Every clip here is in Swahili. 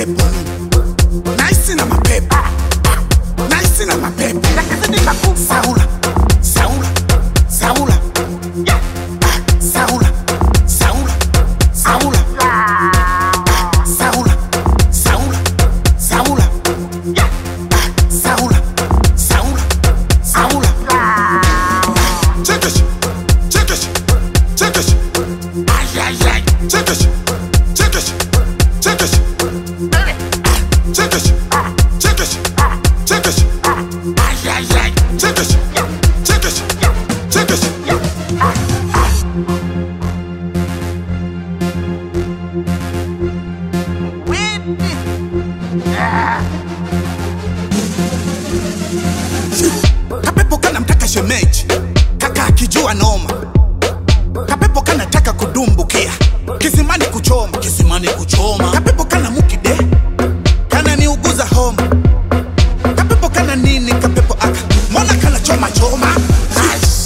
mapepo naisi na mapepo naisi na mapepo saula saula saula Ah, saula saula saula Ah, saula saula saula Ah, saula saula saula Chekesh, chekesh, chekesh. Ay, ay, ay. Chekesh, chekesh, chekesh. Chekesh, chekesh, chekesh. Ay, ay, ay. Chekesh, chekesh, chekesh. Kapepo kanamtaka shemeji, kaka akijua noma. Kapepo kanataka kudumbukia kisimani kuchoma, kisimani kuchoma. Kapepo kana mukide, kana niuguza homa. Kapepo kana nini? Kapepo aka mbona kana choma choma. Nice.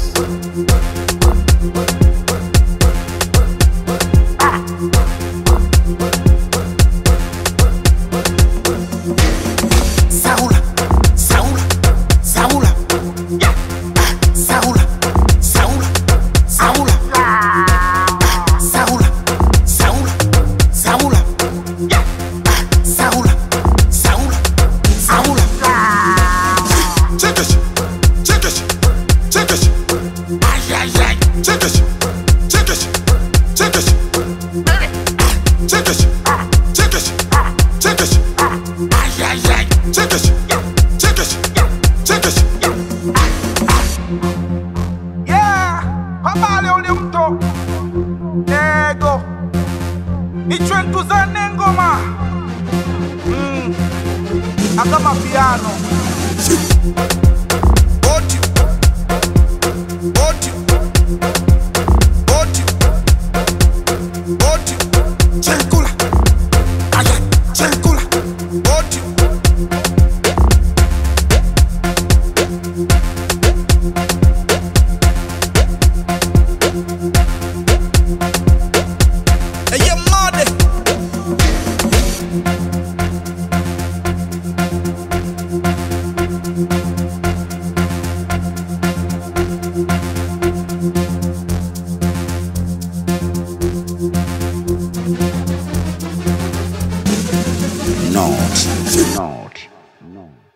Saula, Saula, Saula. Ah, Saula, Saula, Saula. Ah, Saula, Saula, Saula. Ah, Saula, Saula, Saula. Chekesh, chekesh, chekesh. Ay, ay, ay. Chekesh, chekesh, chekesh. Ah, Chekesh, chekesh, chekesh. Ay, ay, ay. Chekesh, chekesh, chekesh. Yeah, habari ule mto ego ichwe ntuzane ngoma mm. akama piano Oti, oti, oti, oti. Chenkula, aya, chenkula, oti. Eye made. Not, not, not.